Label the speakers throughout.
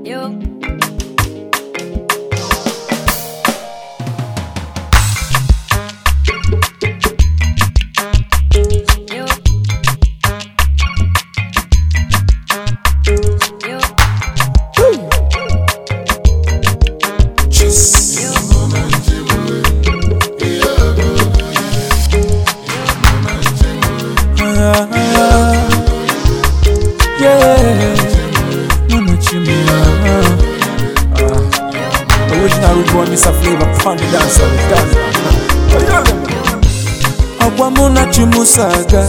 Speaker 1: Yo. Yo. Yo.
Speaker 2: Yeah, Mama Chimia. Ah. Original root boy, Mr. Flavor, funny dancer, dancer. Ọgwa mụ na Chimuso aga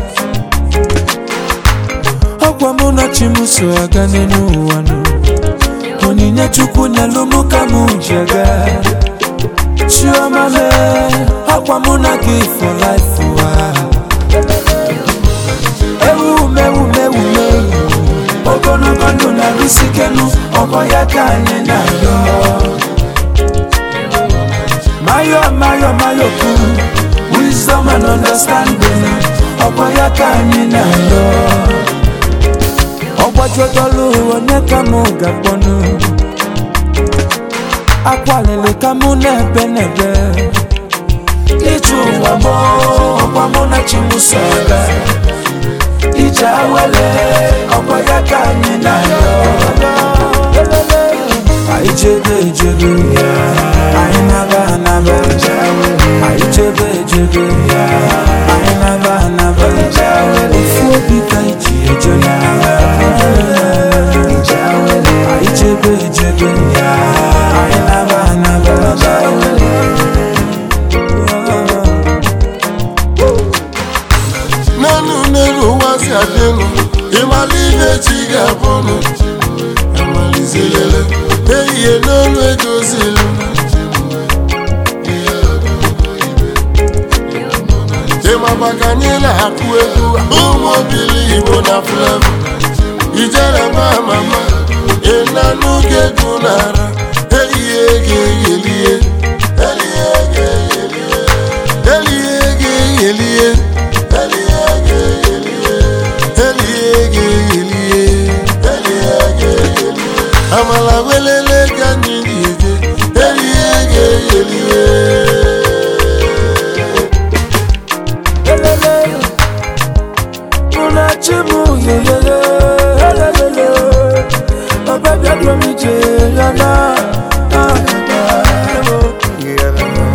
Speaker 2: Ọgwa mụ na Chimuso aga n'elu ụwa nụ Onyinye Chukwu nyelụ mụ ka mụ ji aga Chioma mee Ọgwa mụ na gị for life ụwa ewumewumewume ogologo ndụ na-arụsi ikenu ọgbọ ya ka anyị na-ayọ mayo mayo mayo kwuru wisdom and understanding ọgbọ ya ka anyị na-ayọ ọgbajudolu onye ka mụ ga-akpọnụ akwalili ka mụ na-ebe n'ebe ije ụwa mụ ọgwa mụ na chimuso aga ije awele ọkwa ya ka anyị na-ayọ anyị chebe ejebe anyị naba anaba anyị chebe ejebe anyị naba anaba ofu obi ka iji eje n'agha anyị chebe ejebe anyị naba anaba
Speaker 3: n'elu n'elu ụwa si adịnụ ịmala ihe chi ga-abụnụ amalizerele ehihie n'olu edozilu ịmaba ka anyị na-akụ egwu ụmụ obili igbo na flevo ijere ma mama ịnanụ ga-egwu n'ara ehihie ga-eyelie elie ga-eyelie elie ga-eyelie elie ga-eyelie elie ga-eyelie elie ga-eyelie amala welele ka anyị ga-eje elie ga-eyelie
Speaker 2: Elele, munachi mu yeyeye, elelele, baba bia drum ije yana. ah, ah,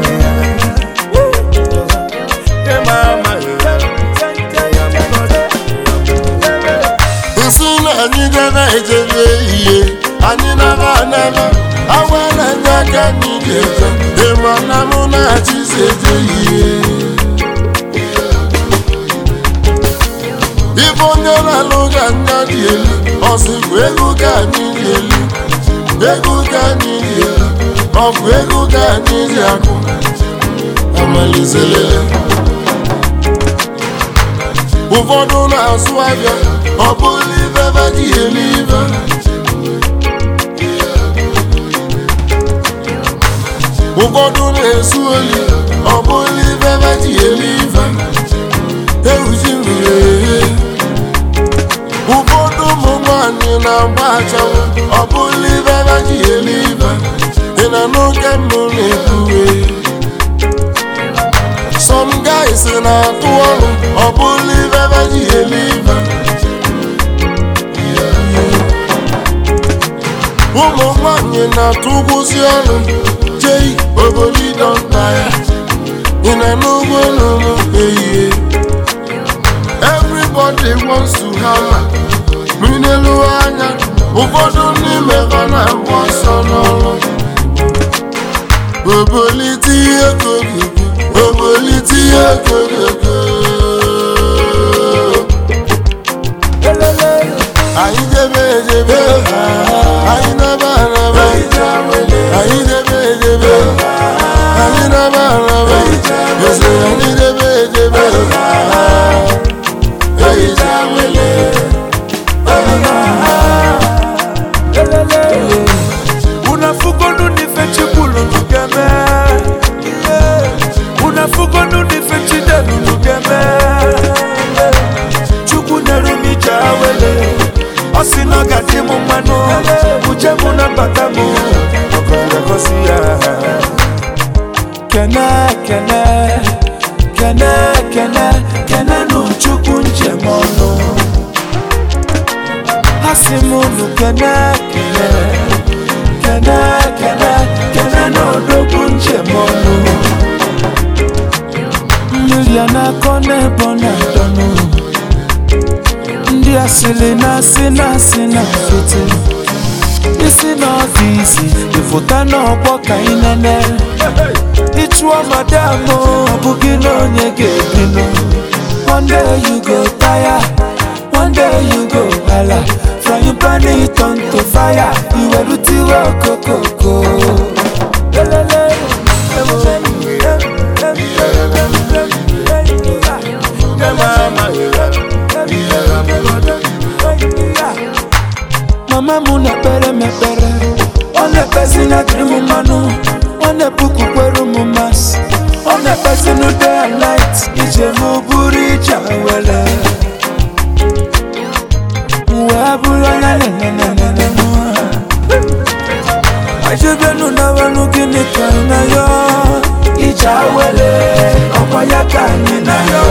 Speaker 3: nsị na anyị gara ejebe ihe anyị nara anara awa na nye aka anyị ga-eje ịma na mụ na achịzi eje ihe ibe onye na-alụ ga anya dị elu ọsịbụ ego ka anyị dị elu ego ka anyị dị elu ọ bụ ego ka anyị dị akụ amalizelele ụfọdụ na-azụ ahịa ọ bụrụ ibe ebe ji elu ibe ụfọdụ na-esu oli ọ bụrụ ibe ebe ji elu ibe ewuji mmiri eghe ụfọdụ ụmụ nwanyị na-agba achanwụ ọ bụrụ ibe ebe ji elu ibe ị na n'oge mbụ na-ekwuwe some guys na-atụ ọrụ ọ bụrụ ibe ebe ji elu ibe ụmụ nwanyị na-atụ ụgwụzi ọrụ jei obolido nta ya ị na n'ugbo n'ụlọ ehihie everybody wants to hammer minelu anya ụfọdụ n'ime ha na-agba ọsọ n'ọrụ obolite ihe kogogo obolite ihe kogogo
Speaker 2: elele,
Speaker 3: anyị debe edebe anyị naba araba anyị debe edebe anyị naba araba eze anyị debe edebe ehicha wele
Speaker 2: elele. unafugonu nife chikulu nugeme unafugonu nife chidelu nugeme chukwu nyere m ije awele ọ sị na ọ ga-adị m mmanụ uche mụ na mbata m ọkọrọgosi ya kene kene kene kene kene nụ chukwu njem ọnụ ha si m unu kene kene kene kene kene n'odogwu njem ọnụ mmiri a na-akọ n'ebe ọ na-adọnụ ndị asịrị na-asị na-asị na foto isi n'ọfisi ịfụta n'ọgbọ ka ị nene ịchụọ madam ọ bụghị na onye ga-ebinụ one day you go tire one day you go hala frying pan it on to fire iwerutiwe okokoko Lelele, em, em, em, em, em, em, em, mama m na-ekpere m ekpere ọ na-ekpezi na dịrị m mmanụ ọ na-epuku kwere m masị ọ na-ekpezi na day and night ije m bụrụ ije were wee bụrụ onye nenenenene ajebenu nawanụ gịnị ka ị na ya ije awere ọkwa ya ka anyị na ya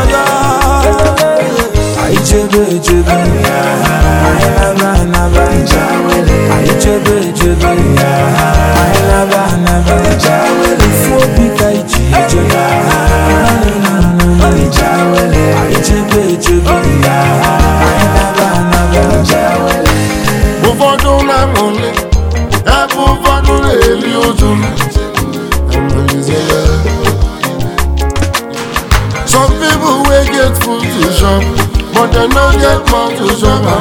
Speaker 2: anyị jebe ejebe anyị naba anaba anyị jebe ejebe anyị naba anaba ifu obi ka iji eje anyị jebe ejebe anyị naba anaba
Speaker 3: ụfọdụ na-aṅụli ebe ụfọdụ na-eli ụjụ Some people wey get food to chop but dem no get mouth to chop am.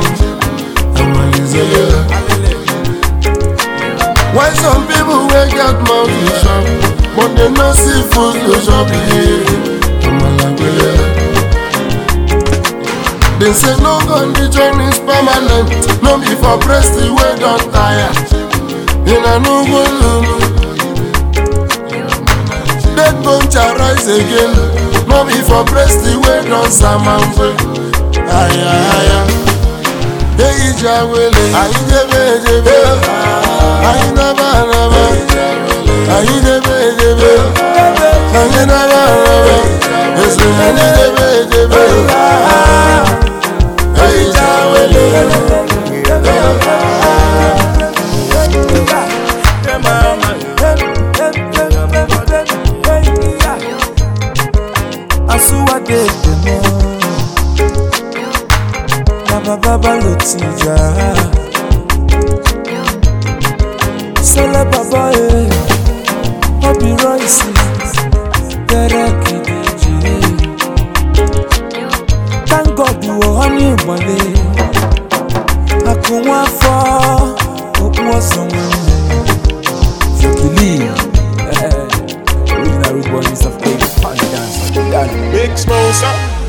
Speaker 3: While some people wey get mouth to chop but dem no see food to chop. They say no condition is permanent, no be for breast wey don tire. Una no go lulu. Dead bone shall rise again, no be for breast wey don samampe. Aya aya. Eyi jawele, ayi debe debe, ayi naba naba, ayi debe debe, ayi naba naba, esi ayi debe debe. Eyi jawele.
Speaker 2: asuwadedemo nabababa lotija sele baba e obi roisi derekidiji thank god wo honey ìmọ̀lẹ̀ akụnwa afọ okpu ọsọ nwanne Jokili original root boy Mr. Fake, funny dancer, dance.
Speaker 3: Big smoke,